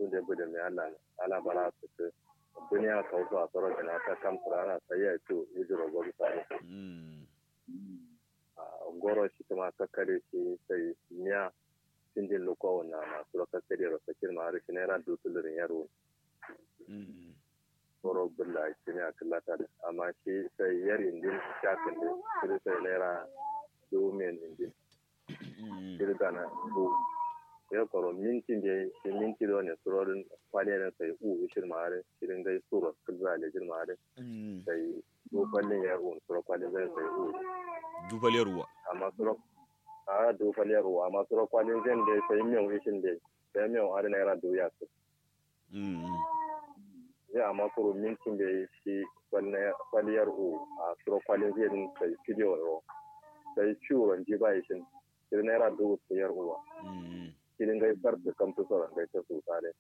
su da bude mai Allah ala bara su ce duniya ka wasu a tsoron da na ta kan furana sai ya ce yi jiro gobe sai Mm. goro shi kuma kakkare shi sai miya sindin luko na masu kakkare ro sakin ma har shi naira dutulurin yaro Mm. goro bulla shi ne a kallata da amma shi sai yar indin shafin da shi sai naira domin indin Mm. shi da na bu ya koro mintin da shi minti da wani surorin kwaliyarin sai u shi ma har shi din gai suro kulza da jin ma har Mm. sai dokalin ya un suro kwalin zai sai u Dubaliyar ruwa. amma suro a dokalin ruwa amma suro kwalin zai da sai miyan wishin da sai miyan har naira doya su Mm. ya amma kuro mintin da shi kwaliyar u a suro kwalin zai din sai fidiyo ro sai ciwon ji ba shi shi naira dubu sayar uwa Mm. kirin gai bar da kamtu sauran gai ta su tare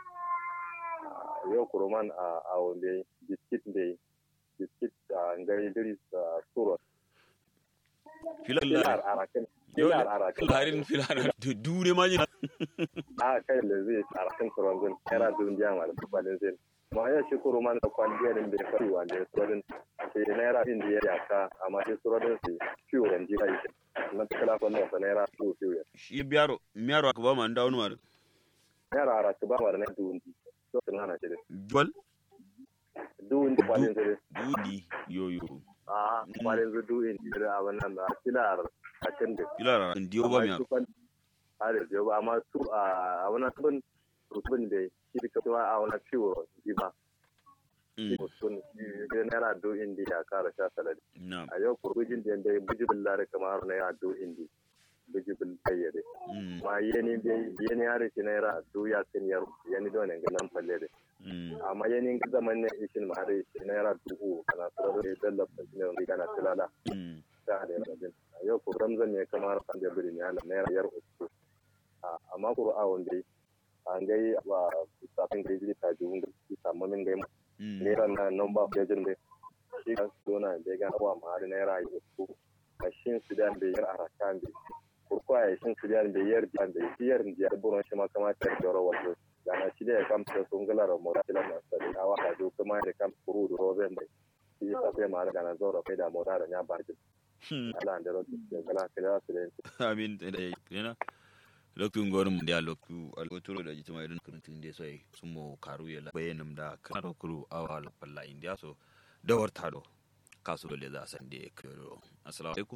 yau kuruman a awon dai biskit dai biskit a ngai diri a suro Filar filar arakin Yau filar da arakin larin filar dure ma jina. a kai da zai arakin suron zin era dun jama da kwalin zin ma ya shi kuruman da kwaliyar da ya fari wanda ya surodin sai naira din da ya yaka amma shi surodin su ciwo ran ji kai na kala kwallo sa naira su ciwo Shi biyaro, miyaro aka ba ma an dawo ma. naira arakin ba wa na dun ji to sun hana shi Duwal? dun ji kwalin zin Dudi. Yo yo. a kwalin zu dun ji da abin nan da filar a can da Filar an diyo ba miyaro. a da jiyo ba amma su a wani abin rubin da shi da kasuwa a wani ciwo ji ba Mm. mutum shi naira do indi ya kara sha salari Na. a yau kurgujin da ya bujibin lare kamar naira do indi bujibin kayyade Mm. ma yeni bai yeni har shi naira do ya kan yar yeni do ne ganan falle de Mm. amma yeni ga zaman ne ishin ma har shi naira dubu kana tsaro da dalla shi ne wani kana tilala Mm. ta da rajin a yau ko ramzan ne kamar kan da biri ne ala naira yar uku a amma qur'an dai an gai ba safin gaji ta juun da samu min gai Mm. naira na nan ba fejin da shi ka dona da ga wa ma har naira yi uku a shin su da da yar arakan da kurko a shin su da da yar da da yar da buron shi ma kamata da joro wato da na shi da ya kamta sun gala da mora da na sai a wa da kuma da kam kuru da rozen da shi ta sai ma da na zoro kai da mora da ya barkin Mm. ala da rotu da gala kala su da amin da ya yana loktu ngorum da loktu alotoro da jitima idan kurutun da sai sumo karu ya la bayanum da karo kuru awal balla india so da warta do kasu dole za san da kiro assalamu alaikum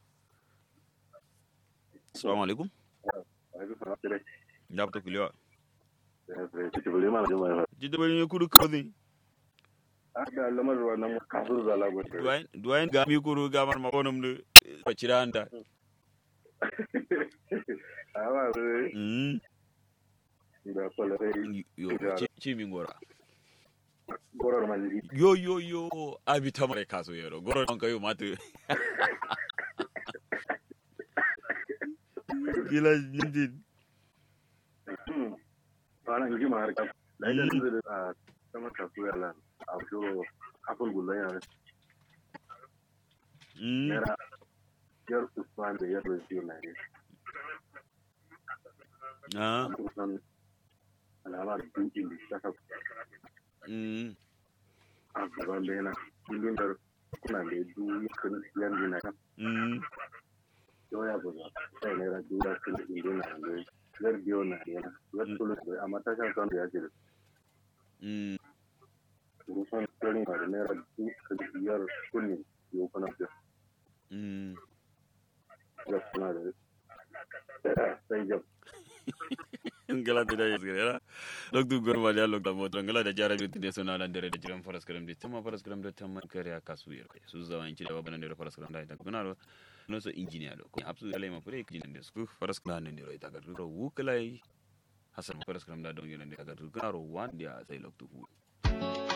assalamu alaikum da fito kulewa jidda bari kuru kawai Ada lamar wannan kafin zala gwada. duwain duwain ga mi kuru ga mar makonum da bacira anda Awa zai mm da kwalarai yo ci- ci min gora gorar malli. yo yo yo abi tamare kaso yero goro on kayo matu gila jindin Wannan hikima har kaf. Laidan zai da sama kasuwa lan. A shiro kafin gullon yana. mm Naira yar Usman da yar Rajiyo na ne. ah Kusan alamar dukin da shaka mm a gaban da yana. Kullum da kuna da du kan yan dina kan. mm Yau ya buga. Sai naira duwa kan indina ne. Yar biyo na ne. Yar tulu da amma ta shan kan da ya ce da mm rusan tsarin da naira duka biyar kullum yau kuna da mm ya suna da sai jam ngala da ya zira lok du gor ma ya lok da mo ngala da jara bi tinde sona lan dere da jiran faras karam de tama faras karam da tama kare aka su yer kai su zawan ci da baban da faras karam da ita kuna ro no so engineer do ko absu alai ma fure kijin da su faras karam da ro ita ga ro wukalai hasan faras karam da don yin da ga ro kuna ro wan dia sai lok du